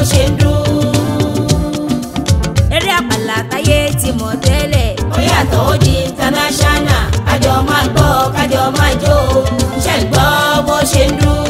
ṣe ń dún. eré àpàlà táyé ti mọ̀ tẹ́lẹ̀ ó yàtọ̀ ó di international kájọ máa gbọ́ kájọ máa jó ṣe ń gbọ́ bó ṣe ń dún.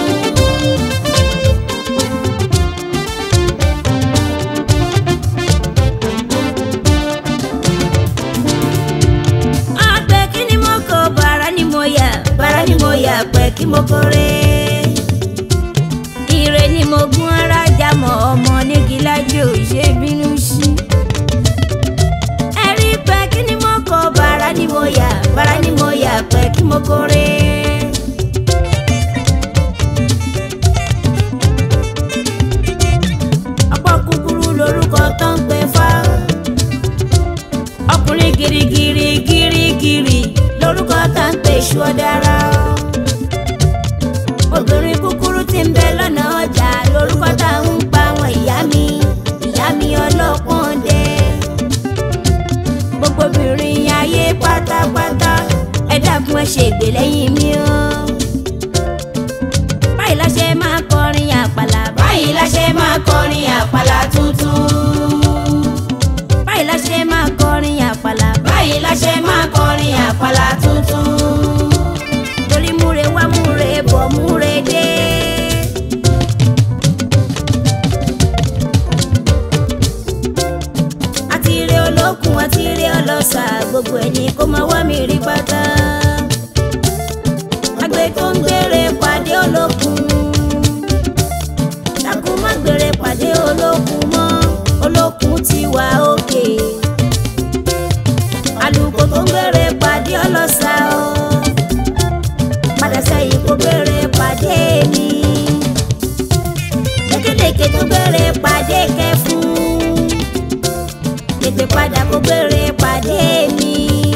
àgbẹ̀ kí ni mo kọ bàrà ni mo yà bàrà ni mo yà pẹ́ kí mo kórè. ire ni mo gún ara jámọ̀ ọmọ nígi lájò ṣe bínú sí. ẹ̀rí pẹ́ kí ni mo kọ bàrà ni mo yà bàrà ni mo yà pẹ́ kí mo kórè. ọ̀pọ̀ kúkúrú lorúkọ tó ń pè fá ọkùnrin girigiri girigiri lórúkọ tá ń pè ṣú ọ̀dára. obìnrin kúkúrú tí ń bẹ lọ́nà ọjà lórúkọ tá ń pa àwọn ìyá mi ìyá mi ọlọ́pọ̀n dé. gbogbo obìnrin ayé pátápátá ẹ dákun ẹ ṣe ìgbè lẹ́yìn mi o. báyìí la ṣe máa kọrin àpàlà báyìí la ṣe máa kọrin àpàlà tuntun. báyìí la ṣe máa kọrin àpàlà báyìí la ṣe máa kọrin àpàlà tuntun. torí múre wá múre bọ̀ múre dé. àti ire olókun àti ire ọlọ́sà gbogbo ẹni kó máa wá mi rí pátá. àgbẹ̀ tó ń gbére pàdé olókun. dákun má gbére pàdé olókun mọ́ olókun ti wà òkè. àlùkò tó ń gbére pàdé ọlọ́sà o padà sẹ́yìn kó gbére pàdé mi. lékelèké tó gbére pàdé kẹfún. tètè padà kó gbére pàdé mi.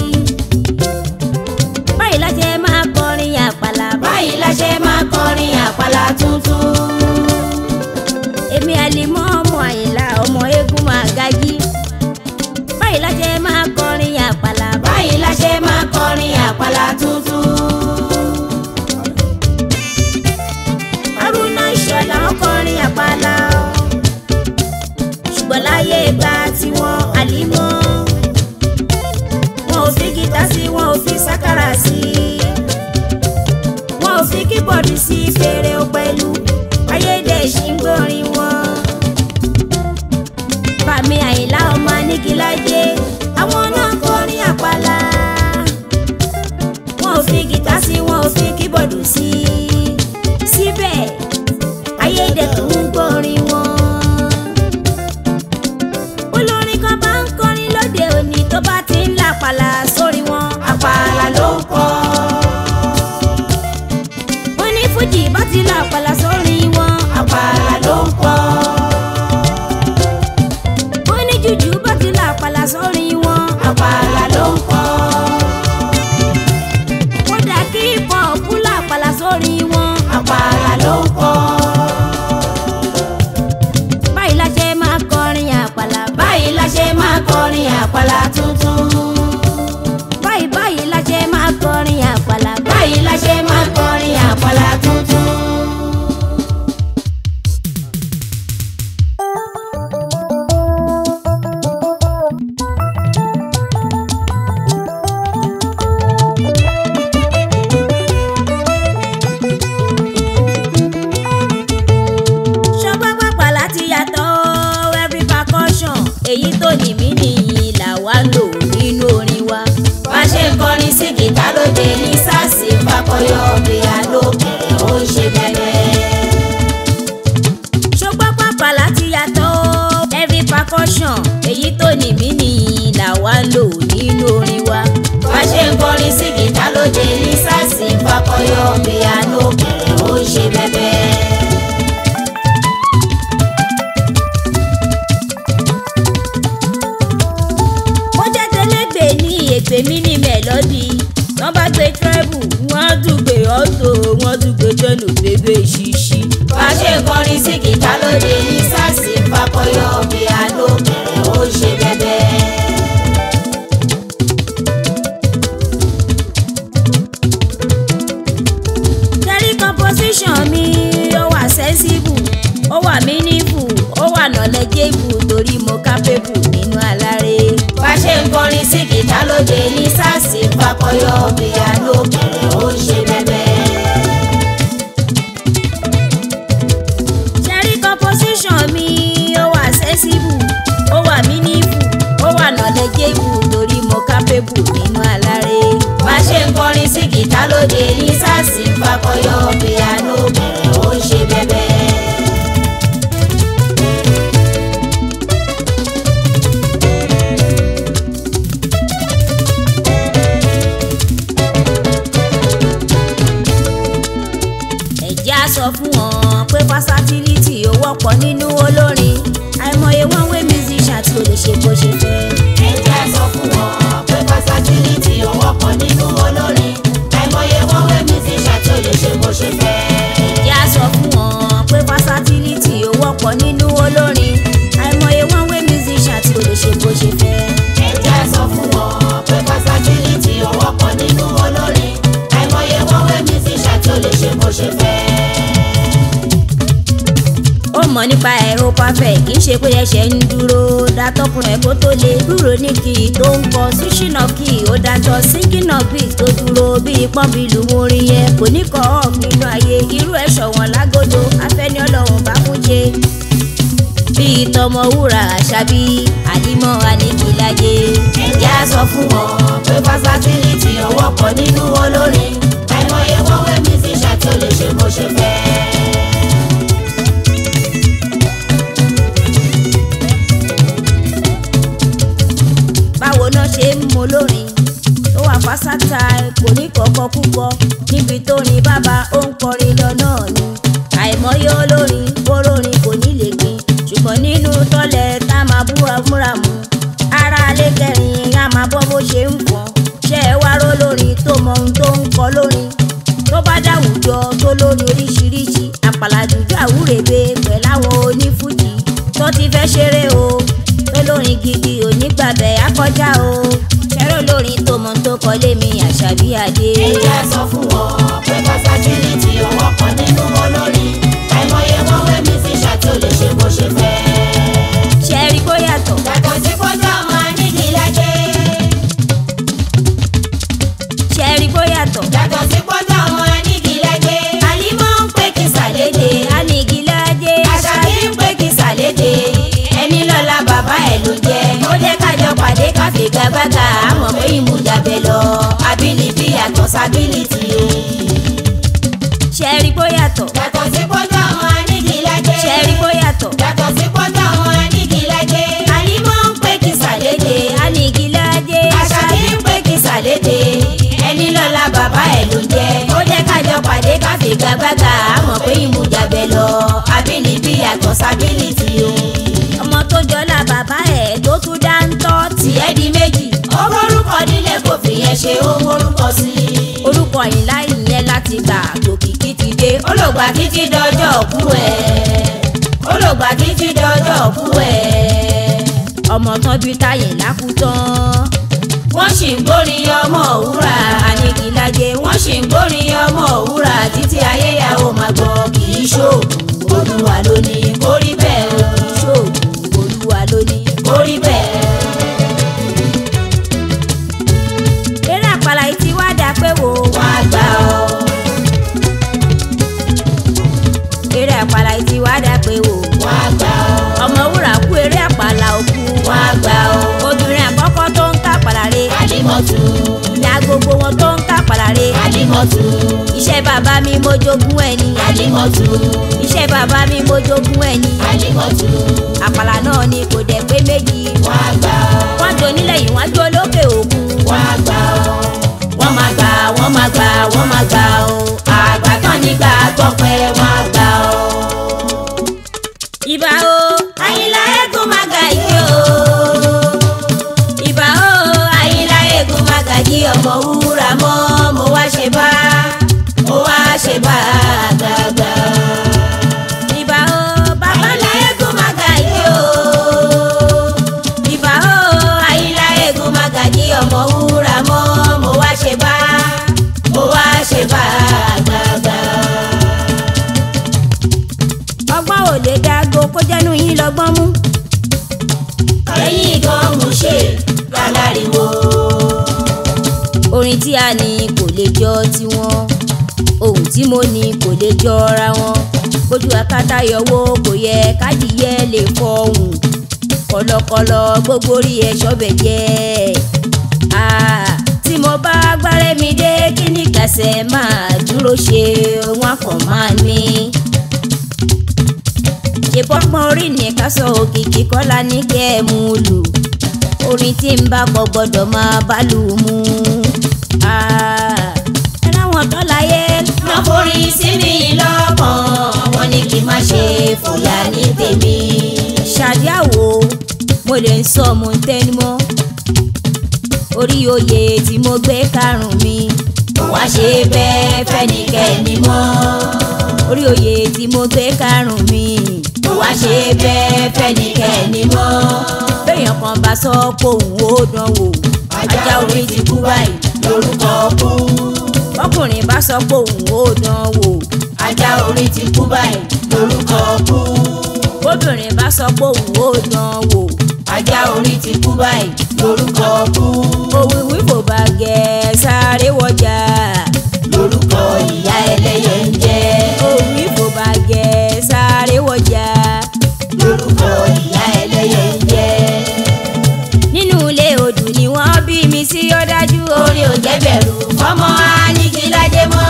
báyìí la ṣe máa kọrin àpàlà báyìí la ṣe máa kọrin àpàlà tuntun. èmi àlìmọ́ ọmọ àyìnlá ọmọ eégún máa gají. báyìí la ṣe máa kọrin àpàlà báyìí la ṣe máa kọrin àpàlà tuntun. Haruna Ìṣọ̀lá ń kọrin àpàlà o. ṣùgbọ́n láyé ìgbà tiwọn àlímọ́ wọn ò fi gítà sí wọn ò fi sákàrà sí wọn ò fi kíbọ̀dù sí fèrè o pẹ̀lú ayédèṣí ń gbórin wọn. Bàmí Àyìnlá ọmọ Anígilájé àwọn náà kọrin àpàlà wọn ò fi gítà sí wọn ò fi kíbọ̀dù sí síbẹ̀ ayédètún ń gbórin wọn. olórin kan bá ń kọrin lóde òní tó bá ti ń làpàlà sórí wọn. àpàlà ló ń kọ. onífújì bá ti làpàlà sórí wọn. àpàlà ló ń kọ. oníjùjú bá ti làpàlà sórí wọn. àpàlà ló ń kọ. kódà kí pọ̀pù làpàlà sórí wọn. àpàlà ló ń kọ. báyìí la ṣe máa kọrin àpàlà. báyìí la ṣe máa kọrin àpàlà tuntun. báyìí báyìí la ṣe máa kọrin àpàlà. báyìí la ṣe máa kọrin àpàlà tuntun. ṣọgbọ́n pàpà láti yàtọ̀ every percussion èyí tó ní mí nìyí là wá lò nínú orin wa. bá ṣe ń kọrin sí gìtá lóde ní sars fakọyọ piano kẹrẹ ó ń ṣe bẹ̀rẹ̀. ṣọgbọ́n pàpà láti yàtọ̀ every percussion èyí tó ní mí nìyí là wá lò nínú orin wa. bá ṣe ń kọrin sí gìtá lóde ní sars fakọyọ piano kẹrẹ ó ń ṣe bẹ̀rẹ̀. bó jẹ́ tẹ́lẹ̀gbẹ́ ní ègbè mi ní mẹ́lọ́dì wọ́n bá gbé trẹ́bù wọ́n á tún gbé ọ́tò wọ́n á tún gbé jẹ́nu bébè ṣíṣí. bá ṣe ń kọrin sí gìtá lóde ní sars fakọyọ piano kẹrẹ ó ń ṣe bẹ̀rẹ̀. tẹ́rí composition mi ó wà sensible ó wà meaningful kọrin sí kìtá lóde ní sars ń fakọyọ piano bẹ̀rẹ̀ ó ń ṣe bẹ́bẹ́. ṣẹ́rí composition mi ó wà accessible ó wà meaningful ó wà knowledgeable torí mo capable nínú aláré. bá ṣe ń kọrin sí kìtá lóde ní sars ń fakọyọ piano bẹ̀rẹ̀ ó ń ṣe bẹ́bẹ́. ẹ̀jẹ̀ á sọ fún wọn pé versatility ó wọ́pọ̀ nínú olórin àìmọye one way musician tí ó lè ṣe bó ṣe fẹ́. ẹ jẹ́ sọ fún wọn pé versatility ó wọ́pọ̀ nínú olórin àìmọye wọn wé musician tí ó lè ṣe bó ṣe fẹ́. ẹ̀jẹ̀ á sọ fún wọn pé versatility ó wọ́pọ̀ nínú olórin àìmọye one way musician tí ó lè ṣe bó ṣe fẹ́. ẹ jẹ́ sọ fún wọn pé versatility ó wọ́pọ̀ nínú olórin àìmọye wọn wé musician tí ó lè ṣe bó ṣe fẹ́. ó mọ̀ nípa ẹ̀ ó perfect kì í ṣe pé ẹsẹ̀ ń dúró dátọ́kùn ẹ̀ kó tó lè dúró ní kì í tó ń kọ switching of key ó dájọ́ singing of beat tó dúró bíi pọ́ńbìlù orin yẹn kò ní kọ́ off nínú ayé irú ẹ̀ ṣọ̀wọ́n lágòdò afẹ́ni ọlọ́run bá fún ṣe bíi tọmọ wúrà àṣàbí àlímọ́ àníkìláyé ẹ jẹ́ sọ fún wọn pé versatility ó wọ́pọ̀ nínú olórin àìmọye wọn wé musician tí ó lè ṣe bó ṣe fẹ́. báwo náà ṣe ń mọ lórin tó wà fásátà kò ní kọ̀ọ̀kan púpọ̀ níbi tó ní bàbá ó ń kọrin lọ náà ni àìmọye olórin olórin kò ní lè gbin ṣùgbọ́n nínú tọ́lẹ̀ tá máa búra múra mu ara alẹ́ kẹrin á máa bọ́ bó ṣe ń fọ́n ṣé ẹ wá ró lórin tó mọ ohun tó ń kọ lórin tó bá dáwùjọ tó lórí oríṣiríṣi àpàlà jùjú àwúrèbe pẹ̀láwọn onífújì tó ti fẹ́ ṣeré o tó lórin gidi onígbàbẹ̀ akọjá o ṣẹ́rọ̀ lórin tó mọ tó kọ lémi àṣàbí adé. ẹ jẹ́ sọ fún wọn pé versatility ó wọ́pọ̀ nínú olórin àìmọye wọn wé musician tí ó lè ṣe bó ṣe fẹ́. ṣẹ́rí kó yàtọ̀ yàtọ̀ sí kójú ọmọ nídìí lájẹ́. ṣẹ́rí kó yàtọ̀. yàtọ̀ sí kójú ọmọ nídìí lájẹ́. àlímọ́ ń pè kí sàlédè. anigilade àṣàbí ń pè kí sàlédè. ẹni lọ́la bàbá ẹ̀ ló jẹ́. ó jẹ́ kájọ pàdé káfí gbàgbàgà. àmọ́ pé ìmúdàbẹ̀ lọ. ability yàtọ̀ sábìlìtì. ṣẹ́rí kó yàtọ̀. yàtọ̀ sí kójú ọmọ nídìí lájẹ́. ṣẹ́rí kó yàtọ̀. yàtọ̀ sí kójú ọmọ nídìí lájẹ́. àlímọ́ ń pè kí sàlédè. anigilade àṣàbí ń pè kí sàlédè. ẹni lọ́la bàbá ẹ̀ ló jẹ́. ó jẹ́ kájọ pàdé káfí gbàgbàgà. àmọ́ pé ìmúdàbẹ̀ lọ. ability yàtọ̀ sábìlìtì o. ọmọ tó jọlá bàbá ẹ̀ tó tún dá ń tọ́ tiẹ̀ di méjì. ó mórúkọ nílé kò fi yẹn ṣe ó mórúkọ sí i. orúkọ ìlà ìyẹn láti gbà tòkìkí ti dé. ó lò gbà títí dọjọ́ òkú ẹ̀. ó lò gbà títí dọjọ́ òkú ẹ̀. ọmọ tán bí táyé lákútán. wọ́n sì ń gbórin ọmọ òwúrà. anigilade wọ́n sì ń gbórin ọmọ òwúrà títí ayé ya ó máa gbọ́ kì í ṣòògùn olúwa ló ní kó rí bẹ́ẹ̀ o. ṣòògùn olúwa lónìí. kó rí bẹ́ẹ̀. eré àpàlà yìí ti wá dà pé wò. wọ́n á gbà ọ́. eré àpàlà yìí ti wá dà pé wò. wọ́n á gbà ọ́. ọmọ wúrà kú eré àpàlà òkú. wọ́n á gbà ọ́. obìnrin àkọ́kọ́ tó ń tàpàlà re. kálímọ̀tù ìyá gbogbo wọn tó ń tàpàlà re. kálímọ̀tù iṣẹ́ bàbá mi mo jogún ẹ̀ ni. kálímọ̀tù iṣẹ́ bàbá mi mo jogún ẹ̀ ni. kálímọ̀tù àpàlà náà ni kò dẹ̀ pé méjì. wọ́n á gbà ọ́. wọ́n jọ nílẹ̀ yìí wọ́n jọ lókè òkun. wọ́n á gbà ọ́. wọ́n máa gbà wọ́n máa gbà wọ́n máa gbà ọ́. àgbà tán nígbà gbọ́pẹ́ wọ́n á gbà ọ́. ìbà o àyìnlá eégún máa ga yìí o. ìbà o àyìnlá eégún máa ga jí ọmọ wúrà mọ́ mo wá ṣe bá mo wá ṣe bá àgbààgbà. ìbà o bàbá àyìnlá eégún máa ga yìí o. ìbà o àyìnlá eégún máa ga jí ọmọ wúrà mọ́ mo wá ṣe bá mo wá ṣe bá àgbààgbà. ọgbọ́n ò lè dágbo kó jẹ́nu yín lọ́gbọ́n mú. ẹ̀yin gan mú ṣe aláriwo orin tí a ní kò lè jọ tiwọn ohun tí mo ní kò lè jọra wọn bójú akátá yọwọ́ kò yẹ kádìyẹ lè fọhùn kọlọkọlọ gbogbo orí ẹ ṣọbẹ jẹ Ah, tí mo bá gbárẹ́ mi dé kí ní kẹsẹ̀ máa dúró ṣe wọn kàn máa ní ìbọ́gbọ́n orí ní ká sọ òkìkí kọ́lá ní kẹ́ ẹ̀ mú lù orin tí ń bá kọ gbọ́dọ̀ máa bá lù mú. Ah, ẹ láwọn tó láyé lọ forí sí mi lọ́kàn wọ́n ní kí n má ṣe fòyà ní tèmi. ṣàdíàwò mo lè ń sọ mo ń tẹnumọ́ orí oyè tí mo gbé karùn-ún mi kò wá ṣe bẹ́ẹ̀ fẹ́nikẹ́ni mọ́. orí oyè tí mo gbé karùn-ún mi kò wá ṣe bẹ́ẹ̀ fẹ́nikẹ́ni mọ́. béèyàn kan bá sọ pé òun ó dán wò ajá orí ti kú báyìí lórúkọ kú. ọkùnrin bá sọ pé òun ó dán wò ajá orí ti kú báyìí lórúkọ kú. bóbìnrin bá sọ pé òun ó dán wò ajá orí ti kú báyìí lórúkọ kú. òwìwí kò bá gẹ̀ sáré wọjà lórúkọ ìyá ẹlẹ́yẹ ń jẹ́. òwìwí kò bá gẹ̀ sáré wọjà lórúkọ ìyá ẹlẹ́yẹ ń jẹ́. nínú ilé odù ni wọ́n bí mi sí ó dájú o. orí ò jẹ́ bẹ̀rù fọmọ anigilade mọ́.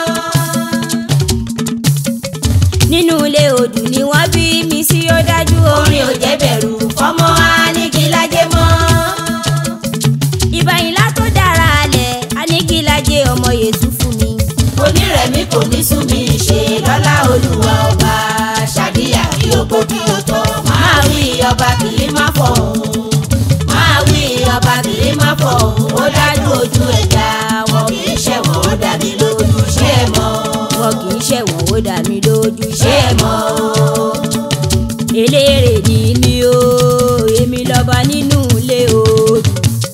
nínú ilé odù ni wọ́n bí mi sí ó dájú o. orí ò jẹ́ bẹ̀rù fọmọ anigilade mọ́. ìbàyìnlá tó dára alẹ̀ aníkílájẹ ọmọ yẹtù fún mi. onírẹ̀mí kò ní sún mi ṣe lọ́lá olúwa ọba ṣàdíyà kí o gbó kí o tọ́ máa wí ọba kì í má fọ̀hún máa wí ọba kì í má fọ̀hún ó dájú ojú ẹja wọn kì í ṣẹ̀wọ̀n ó dàbí lójú ṣé ẹ mọ̀ wọn kì í ṣẹ̀wọ̀n ó dá mi lójú ṣé ṣé ẹ mọ̀ eléré ni mi o èmi lọ́ba nínú ilé odù.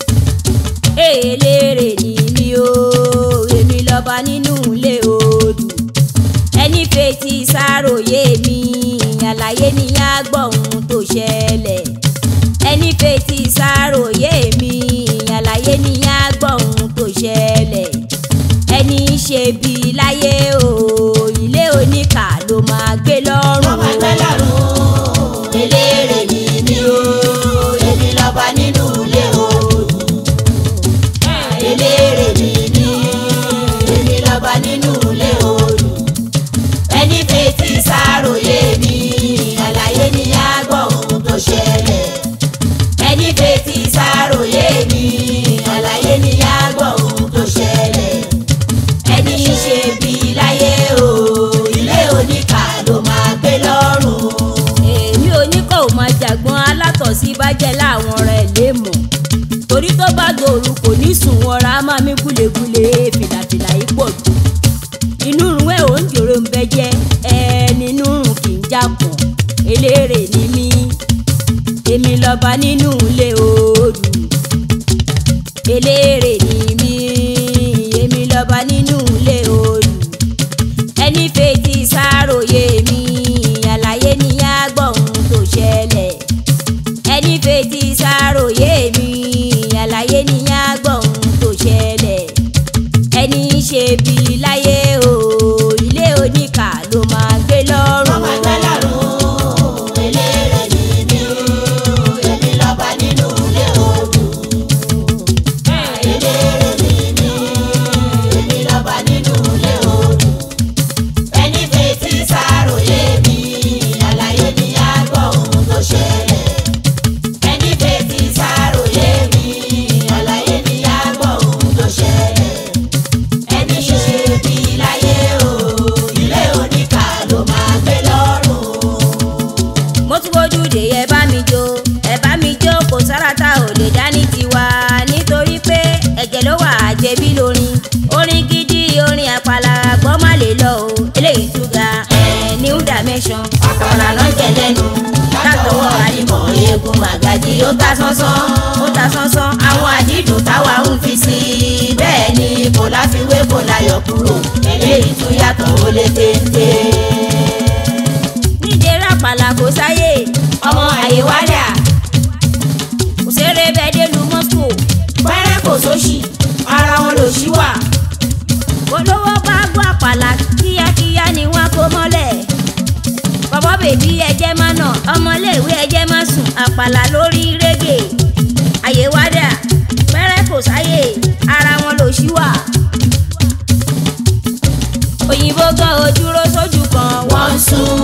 eléré ni mi o èmi lọ́ba nínú ilé odù. ẹni fetí sáròyé mi àlàyé ni á gbọ́ ohun tó ṣẹlẹ̀. ẹni fetí sáròyé mi àlàyé ni á gbọ́ ohun tó ṣẹlẹ̀. ẹni ṣe bí láyé o ilé oníkà ló máa gbé lọ́rùn. ọmọ ẹgbẹ́ lọ́rùn eléré ni mi o èmi lọ́ba nínú ilé oòrùn eléré ni mi èmi lọ́ba nínú ilé oòrùn ẹni fetí sáròyé mi àlàyé ni á gbọ́ ohun tó ṣẹlẹ̀ ẹni fetí sáròyé mi àlàyé ni á gbọ́ ohun tó ṣẹlẹ̀ ẹni ṣe bí láyé o ilé oníkà ló máa gbé lọ́rùn. èmi oníkọ̀ ò máa jàgbọ́n alátọ̀sí bá jẹ́ láwọn rẹ̀ lè mọ̀ torí tó bá gbòòrò kò ní sùn wọra á máa mí gúlegúle fìlàfìlà yìí pọ̀ jù inú rún ẹ̀ ò ń jòrò ń bẹ jẹ́ ẹ nínú rún kì í jápọ̀ eléré ni mí èmi lọ́ba nínú ilé odù eléré ni mí èmi lọ́ba nínú ilé odù ẹni fetí sáròyé mi àlàyé ni á gbọ́ ohun tó ṣẹlẹ̀ ẹni fetí sáròyé mi àlàyé ni á gbọ́ ohun tó ṣẹlẹ̀ ẹni ṣe bí láyé o ilé oníkà ló máa gbé lọ́rùn. ọmọ ẹgbẹ́ lọ́rùn eléré ni mi o èmi lọ́ba nínú ilé oòrùn. eléré ni mi èmi lọ́ba nínú ilé oòrùn. ẹni fetí sáròyé mi àlàyé ni á gbọ́ ohun tó ṣẹlẹ̀. ẹni fetí sáròyé mi àlàyé ni á gbọ́ ohun tó ṣẹlẹ̀. ẹni ṣe bí láyé o ilé oníkà ló máa gbé lọ́rùn. mo tún bójú dé ẹ bá mi jó ẹ bá mi jó kò sára tá ò lè dá ní tiwa nítorí pé ẹ̀jẹ̀ ló wà àjẹbí lórin orin gidi orin àpàlà gbọ́ má lè lọ o eléyìí tún ga ẹ̀ new dimension àpàlà náà jẹ lẹ́nu látọwọ́ àdìmọ̀ eégún màgàjì ó ta sánsán ó ta sánsán àwọn àdídùn táwa ń fi sí i bẹ́ẹ̀ ni kò láfiwé kò láyọ̀ kúrò eléyìí tún yàtọ̀ ó lé téńté. nídìí rápàlà kò sáyé ọmọ àyè wádà kò ṣeré bẹ́ẹ̀ dé lu mọ́tò pẹ́rẹ́ kò sóṣì ara wọn lò lòṣì wà. olówó bá gbọ́ àpàlà kíákíá ni wọ́n kó mọ́lẹ̀ bọ́bọ́ bèbí ẹjẹ́ má nà ọmọléèwé ẹjẹ́ má sùn àpàlà lórí régè àyè wádà pẹ́rẹ́ kò sáyè ara wọn ló ṣí wà. òyìnbó gan ò dúró sójú kan wọ́n ń sún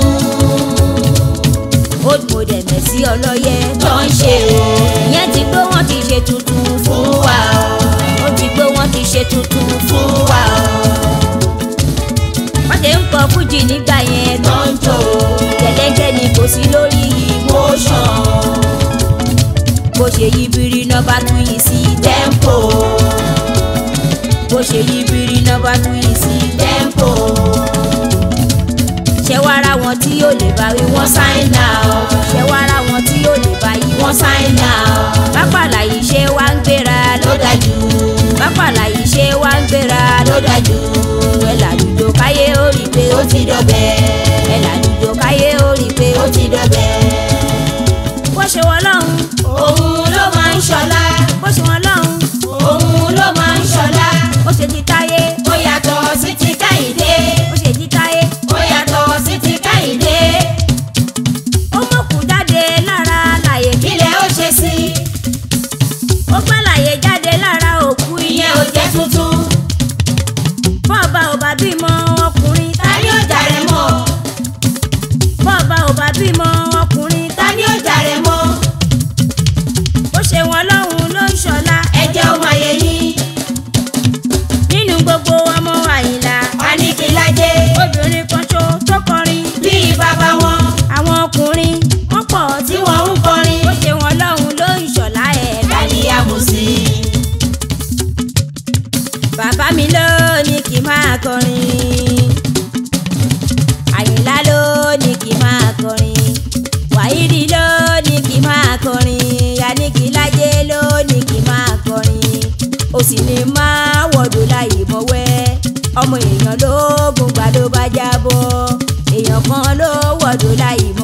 old model mẹ́sì ọlọ́yẹ tó ń ṣe o ìyẹn ti gbé wọn ti ṣe tuntun fún fún wa o ó ti gbé wọn ti ṣe tuntun fún fún wa o wọ́n ṣe ń kọ fújì nígbà yẹn tó ń jò gẹ́gẹ́ ni kò sí lórí ìwọ motion bó ṣe yí biri náà bá tún yìí sí tempo bó ṣe yí biri náà bá tún yìí sí tempo ṣé wàá ra wọn tí yóò lè bá wí wọ́n wọ́n sign out ṣé wàá ra wọn tí yóò lè bá yí wọ́n sign out pápálà yìí ṣé wàá ń gbéra ló dájú pápálà yìí ṣé wàá ń gbéra ló dájú ẹ làlùjọ káyé ó rí i pé ó ti dọ̀bẹ̀ ẹ làlùjọ káyé ó rí i pé ó ti dọ̀bẹ̀ bó ṣe wọ́n lọ́hùn òun ló máa ń ṣọlá bó ṣe wọ́n lọ́hùn òun ló máa ń ṣọlá ó ṣe ti táyé ó yàtọ̀ sí ti káyìdé ó ṣe ti táyé ó yàtọ̀ sí ti káyìdé ó mọ̀kù jáde lára láyé kí kílẹ̀ ó ṣe sí ó gbẹ́ láyé jáde lára òkú ìyẹn ìyẹn ò jẹ́ tuntun bọ́ọ̀bà ò bá bímọ ọkùnrin ta ni ó jàre mọ́ bọ́ọ̀bà ò bá bímọ ọkùnrin ta ni ó jàre mọ́ ó ṣe wọn lọ́hùn ló ń ṣọlá ẹ̀jẹ̀ ó máa yẹ yín nínú gbogbo ọmọ àyìnlá Aníkìlájé obìnrin kan ṣo tó kọrin bíi bàbá wọn àwọn ọkùnrin wọ́n pọ̀ tí tí wọ́n ń kọrin ó ṣe wọn lọ́hùn ló ń ṣọlá ẹ̀ dání àmùsí bàbá mi ló ní kí n máa kọrin àyìnlá ló ní kí n máa kọrin wàhídì ló ní kí n máa kọrin Aníkìlájé ló ní kí n máa kọrin ó sì ní máa wọ̀dọ̀ láyé mọ́wẹ́ ọmọ èèyàn ló gùn gbà ló bá jábọ́ èèyàn kan ló wọ̀dọ̀ láyé